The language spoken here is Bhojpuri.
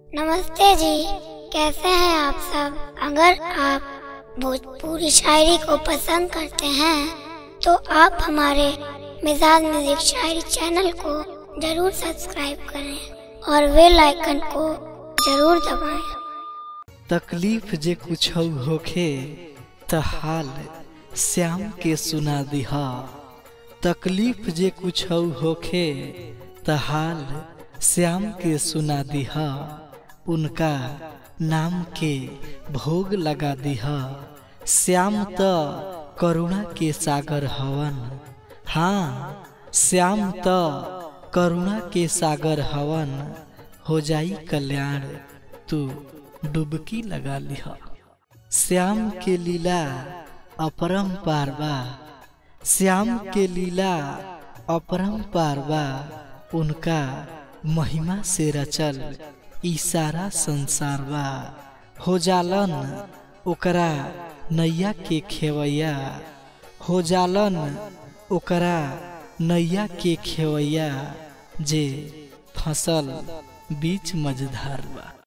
नमस्ते जी कैसे हैं आप सब अगर आप भोजपुरी शायरी को पसंद करते हैं तो आप हमारे मिजाज म्यूजिक शायरी चैनल को जरूर सब्सक्राइब करें और बेल आइकन को जरूर दबाएं। तकलीफ जे कुछ होखे त हाल श्याम के सुना दिहा तकलीफ जे कुछ होखे त हाल श्याम के सुना दिहा उनका नाम के भोग लगा दिहा श्याम त करुणा के सागर हवन हाँ श्याम त करुणा के सागर हवन हो जाई कल्याण तू डुबकी लगा लिह श्याम के लीला अपरम पारवा श्याम के लीला अपरम पारवा उनका महिमा से रचल ई सारा संसारवा हो जालन ओकरा नैया के खेवैया हो जालन ओकरा नैया के खेवैया जे फसल बीच मझधार बा